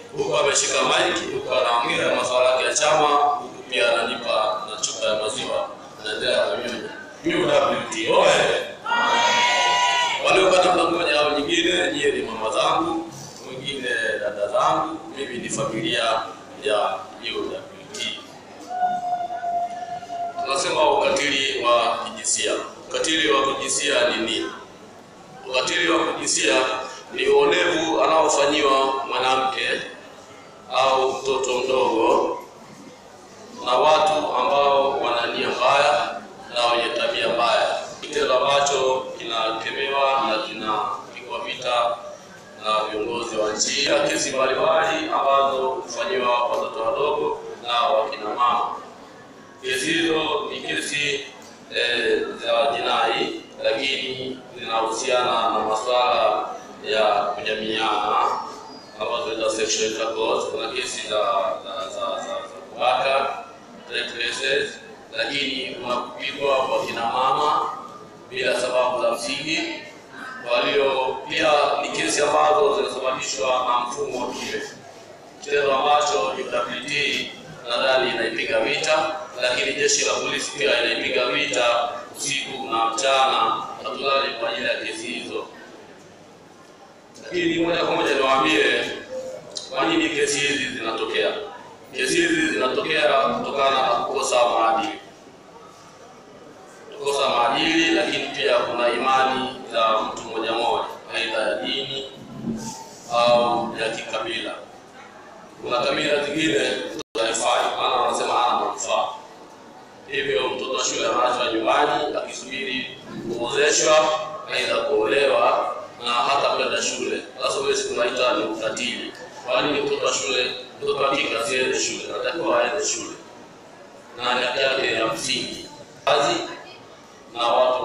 huku ameshika maiki, huku anaongea masuala yake ya chama, huku pia ananipa na chupa ya maziwa, anaendelea kunyonya. UWT oye! Waliopata mda mmoja au nyingine, nyie ni mama zangu, mwingine dada zangu, mimi ni familia ya UWT. Tunasema ukatili wa kijinsia. Ukatili wa kijinsia ni nini? Ukatili wa kijinsia ni uonevu anaofanyiwa mwanamke au mtoto mdogo na watu ambao wana nia mbaya na wenye tabia mbaya, kitendo ambacho kinakemewa na kinapigwa vita na viongozi wa nchi. Kesi mbalimbali ambazo hufanyiwa watoto wadogo na wakina mama. Kesi hizo ni kesi eh, za jinai, lakini zinahusiana na masuala ya kujamiana ambazo za sexual intercourse. Kuna kesi za za za za kubaka rape cases, lakini kuna kupigwa kwa kina mama bila sababu za msingi. Kwa hiyo pia ni kesi ambazo zinasababishwa na mfumo wa kile kitendo ambacho UWT nadhani inaipiga vita, lakini jeshi la polisi pia inaipiga vita usiku na mchana, hatulali kwa ajili ya kesi hizo. Lakini moja kwa moja niwaambie kwa nini kesi hizi zinatokea. Kesi hizi zinatokea kutokana na kukosa maadili, kukosa maadili, lakini pia kuna imani za mtu mmoja mmoja, aidha ya dini au ya kikabila. Kuna kabila zingine haifai, maana wanasema hana manufaa. Hivyo mtoto wa shule anaachwa nyumbani akisubiri kuozeshwa, aidha kuolewa na hata kwenda shule. Sasa huwezi kunaita ni ukatili. Kwa nini mtoto wa shule, mtoto wa kike asiende shule? Anatakiwa aende shule na haki yake ya msingi. Kazi na watu